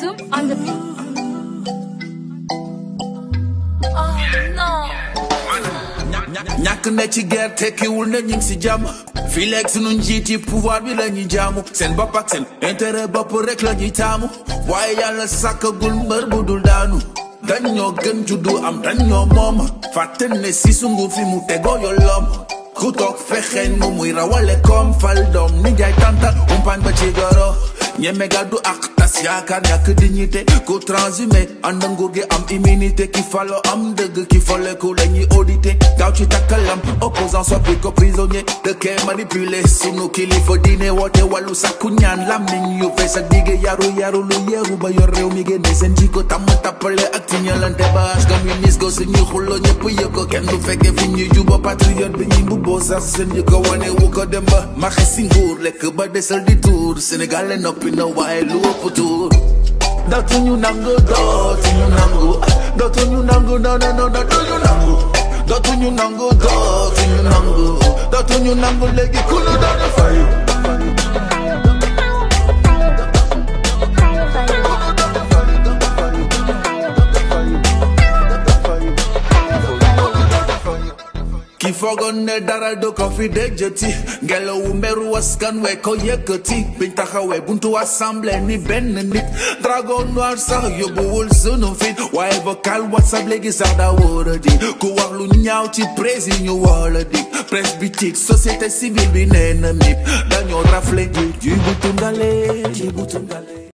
Zoom on the. Oh no. ñàkk na ci guerre tekkiwul na ñu ngi si jàmm fii leeg sunu njiit yi pouvoir bi la ñuy jaamu seen bopp ak seen intérêt bopp rek la ñuy taamu waaye yàlla sàkkagul mbër bu dul daanu dañ ñoo gën juddu am dañ ñoo moom fàtte ne si sungu fi mu tegoo yolom ku toog fexe nu muy rawale koom fal doom ni jaay tanta umpaañ ba ci goro ñeme gàddu ak tas yaakaar ñàkk dignité ku transhumé ànd nguur gi am immunité ki falo am dëgg ki foleku la ñuy audité gaaw ci takkalam opposant soppi ko prisonnier dëkkee manipulé sunu kilifa diine woote wàllu sakku ñaan lamiñ yu fees ak dige yaru yaru lu yeeru ba yor réew mi génne seen jikko tàmm tappale ak tiñalante bâche communiste go suñuy xullo ñëpp yëg ko kenn du fekke fi ñuy juba patriote bi ñuy mbubboo sax seen jikko wane wu ko dem ba maxe si nguur lekk ba desal di tuur Sénégal le noppi na waaye lu ëpp tuur dootuñu nangu dootuñu nangu dootuñu nangu non non non dootuñu nangu dootuñu nangu dootuñu nangu dootuñu nangu léegi ku nu doon fayu ki foogoon ne dara du ko fi déjati ngelawu mberu askan we ko yëkkati biñ taxawee buntu assemblée ni benn nit dragon noir sax yóbbuwul sunu fit waaye vocal whatsapp léegi sax daa wóor a di ku wax lu ñaaw ci prési ñu woola di presse bi tic société civile bi nee na mip dañoo rafle ji bu tungale ji bu tungale